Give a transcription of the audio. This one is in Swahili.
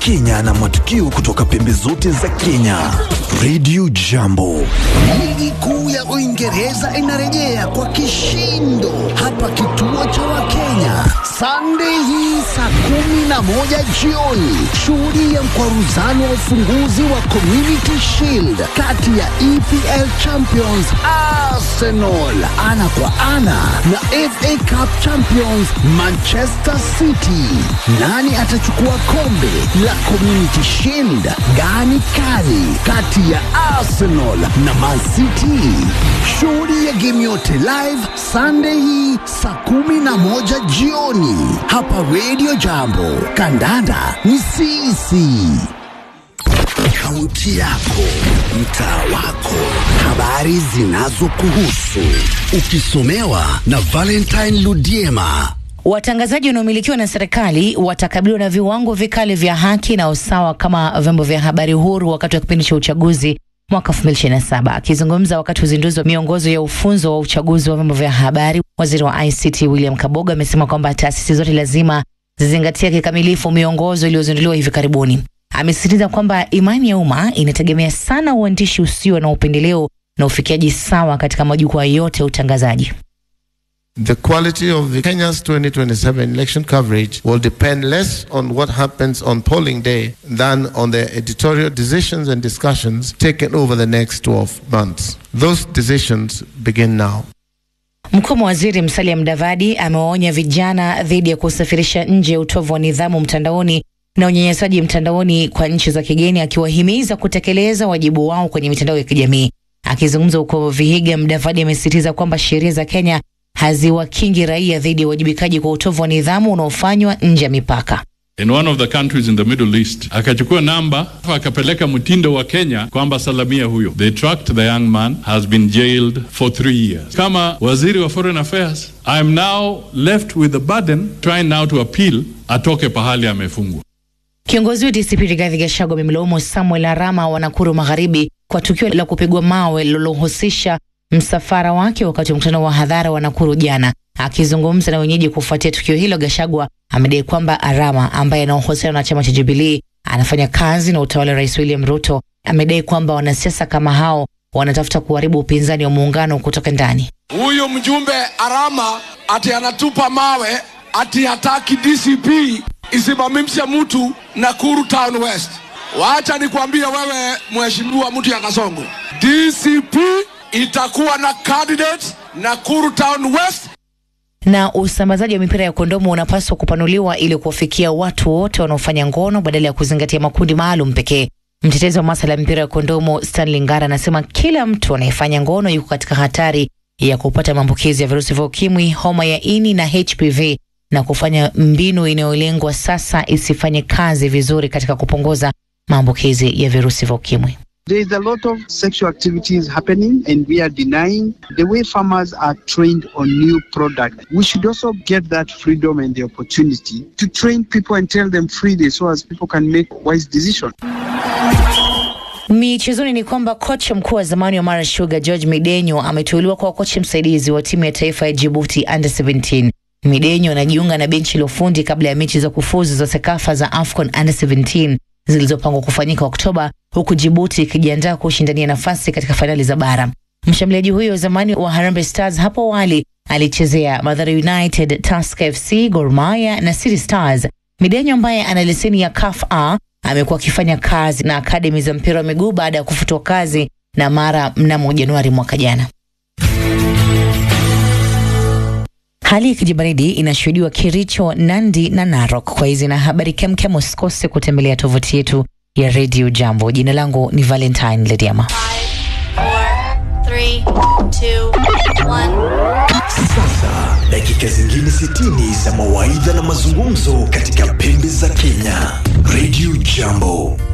Kenya na matukio kutoka pembe zote za Kenya. Radio Jambo. Ligi kuu ya Uingereza inarejea kwa kishindo hapa kituo cha Wakenya Sunday hii saa kumi na moja jioni. Shuhudia mkwaruzano wa ufunguzi wa Community Shield kati ya EPL Champions Arsenal ana kwa ana na FA Cup Champions Manchester City. Nani atachukua kombe la Community Shield? Gani kali kati ya Arsenal na Man City? Shuhudia game yote live Sunday hii saa kumi na moja jioni hapa Radio Jambo. Kandanda ni sisi. Kaunti yako, mtaa wako, habari zinazokuhusu, ukisomewa na Valentine Ludiema. Watangazaji wanaomilikiwa na serikali watakabiliwa na viwango vikali vya haki na usawa kama vyombo vya habari huru wakati wa kipindi cha uchaguzi mwaka 2027. Akizungumza wakati wa uzinduzi wa miongozo ya ufunzo wa uchaguzi wa vyombo vya habari, waziri wa ICT William Kaboga amesema kwamba taasisi zote lazima zizingatia kikamilifu miongozo iliyozinduliwa hivi karibuni. Amesisitiza kwamba imani ya umma inategemea sana uandishi usio na upendeleo na ufikiaji sawa katika majukwaa yote ya utangazaji. The quality of the Kenya's 2027 election coverage will depend less on what happens on polling day than on the editorial decisions and discussions taken over the next 12 months. Those decisions begin now. Mkuu wa waziri Musalia Mudavadi amewaonya vijana dhidi ya kusafirisha nje utovu wa nidhamu mtandaoni na unyanyasaji mtandaoni kwa nchi za kigeni, akiwahimiza kutekeleza wajibu wao kwenye mitandao ya kijamii. Akizungumza huko Vihiga, Mudavadi amesisitiza kwamba sheria za Kenya haziwakingi raia dhidi ya uwajibikaji kwa utovu wa nidhamu unaofanywa nje ya mipaka. in one of the countries in the Middle East, akachukua namba akapeleka mtindo wa Kenya kwamba salamia huyo. They tracked the young man has been jailed for three years. Kama waziri wa foreign affairs, I am now left with the burden trying now to appeal atoke pahali amefungwa. Kiongozi wa DCP Rigathi Gachagua amemlaumu Samuel Arama wa Nakuru Magharibi kwa tukio la kupigwa mawe lililohusisha msafara wake wakati wa mkutano wa hadhara wa Nakuru jana. Akizungumza na wenyeji kufuatia tukio hilo, Gachagua amedai kwamba Arama ambaye ana uhusiano na chama cha Jubilee anafanya kazi na utawala wa Rais William Ruto. Amedai kwamba wanasiasa kama hao wanatafuta kuharibu upinzani wa muungano kutoka ndani. Huyu mjumbe Arama ati anatupa mawe ati hataki DCP isimamishe mtu Nakuru Town West. Wacha nikwambie wewe mheshimiwa mtu ya Kasongo, DCP itakuwa na candidate Nakuru Town West na usambazaji wa mipira ya kondomu unapaswa kupanuliwa ili kuwafikia watu wote wanaofanya ngono badala ya kuzingatia makundi maalum pekee. Mtetezi wa masuala ya mipira ya kondomu Stanley Ngara anasema kila mtu anayefanya ngono yuko katika hatari ya kupata maambukizi ya virusi vya ukimwi, homa ya ini na HPV na kufanya mbinu inayolengwa sasa isifanye kazi vizuri katika kupunguza maambukizi ya virusi vya ukimwi. There is a lot of sexual activities happening, and we are denying the way farmers are trained on new product. We should also get that freedom and the opportunity to train people and tell them freely so as people can make wise decisions. Michezoni ni kwamba kocha mkuu wa zamani wa Mara Sugar George Midenyo ameteuliwa kwa kocha msaidizi wa timu ya taifa ya Djibouti under 17. Midenyo anajiunga na benchi la ufundi kabla ya mechi za kufuzu za Sekafa za AFCON under 17 zilizopangwa kufanyika Oktoba, huku Djibouti ikijiandaa kushindania nafasi katika fainali za bara. Mshambuliaji huyo wa zamani wa Harambee Stars hapo awali alichezea Mathare United, Tusker FC, Gor Mahia na City Stars. Midenyo ambaye ana leseni ya CAF A amekuwa akifanya kazi na akademi za mpira wa miguu baada ya kufutwa kazi na Mara mnamo Januari mwaka jana. Hali ya kijibaridi inashuhudiwa Kericho, Nandi na Narok. Kwa hizi na habari kemkem, usikose kutembelea tovuti yetu ya Radio Jambo. Jina langu ni Valentine Lediama. Three, two, one. Sasa dakika zingine 60 za mawaidha na mazungumzo katika pembe za Kenya. Radio Jambo.